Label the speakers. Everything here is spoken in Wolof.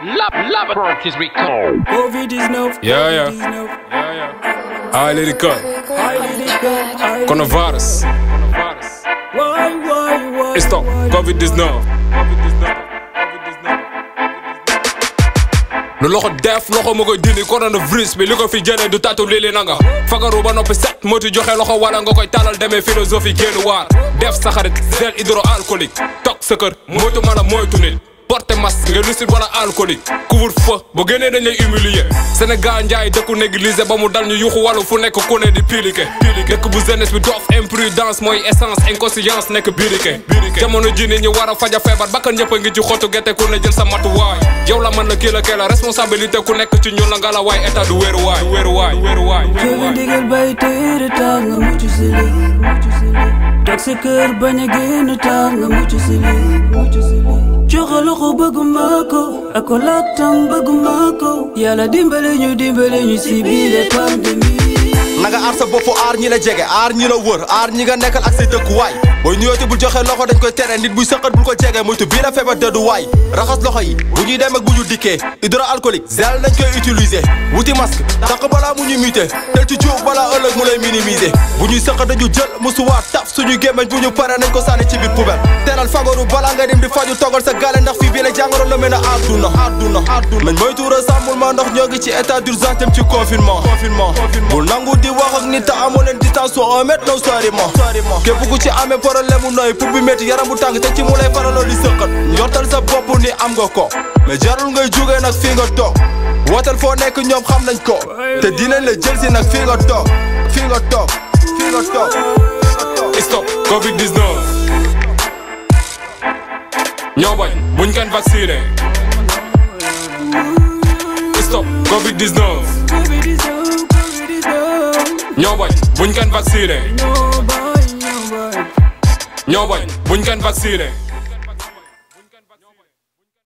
Speaker 1: Love, love, his recall.
Speaker 2: COVID-19.
Speaker 3: Ja, ja.
Speaker 2: COVID-19.
Speaker 3: Ah, let it go.
Speaker 2: Covid-19.
Speaker 3: Coronavirus.
Speaker 2: Why, why, why?
Speaker 3: Is toch
Speaker 2: why?
Speaker 3: COVID-19. lu loxo def loxo ma koy dindi coronavirus bi li ko fi jëlee du tatu lili nanga fagaru ba noppi set moytu joxe loxo wala nga koy talal demee philosophie génn waar def sa xarit gel hydroalcoolique toog sa kër moytu mën a moytu nit porte masque nga lucide wala alcoolique couvre feu bu génnee dañ lay humilier Sénégal njaay dëkku négligé ba mu dal ñu yuxu wàllu fu nekk ku ne di pilike dëkk bu jeunesse bi doof imprudence mooy essence inconscience nekk birike jamono ji nit ñi war a faja feebar bakkan ñëpp a ngi ci xottu gerte ku ne jël sa matuwaay yow la mën la kii la kee la responsabilité ku nekk ci ñun la nga la waay état du wéeru waay wéeru waay wéeru waay
Speaker 2: Jëli ndigal bay téere tax nga mucc si lii toog sa kër bañ a génn tax nga mucc si lii joxe loxo bëgguma ko ak ko laatam bëgguma ko yàlla dimbale ñu dimbale ñu si biir pandémie
Speaker 4: nanga aar sa bopp aar ñi la jege aar ñi la wër aar ñi nga nekkal ak say dëkkuwaay booy nuyooti bul joxe loxo dañ koy tere nit buy sëqat bul ko jege moytu bii la feebar dëdduwaay raxas loxo yi bu ñuy dem ak bu ñu dikkee hydroalcoolique gel nañ koy utiliser wuti masque tànk balaa mu ñu muté tel ci jóob balaa ëllëg mu lay minimiser bu ñuy sëqat dañu jël musuwaat taf suñu gémmañ bu ñu pare nañ ko sànni ci biir poubelle teelal fagaru balaa nga dem di faju togal sa gaale ndax fii bii la jàngoro la mel ne àdduna àdduna àdduna nañ moytu rassemblement ndax ñoo ngi ci état d'urgence dem ci confinement confinement bul nangu di wax ak nit te amoo leen distance su un mètre no soriement képp ku ci amee problème mu nooy pour bi métti yaram bu tàng te ci mu lay faraloo di sëqat njortal sa bopp ni am nga ko mais jarul ngay jógee nag fii nga toog wootal foo nekk ñoom xam nañ ko te dinañ la jël si nag fii nga toog fii nga toog fii nga toog
Speaker 3: stop COVID-19 ñoo bañ buñ kenn vacciné stop COVID-19 ñoo bañ buñ kenn vacciné
Speaker 2: Nobody, nobody.
Speaker 3: ñoo bañ buñ kenn vacciné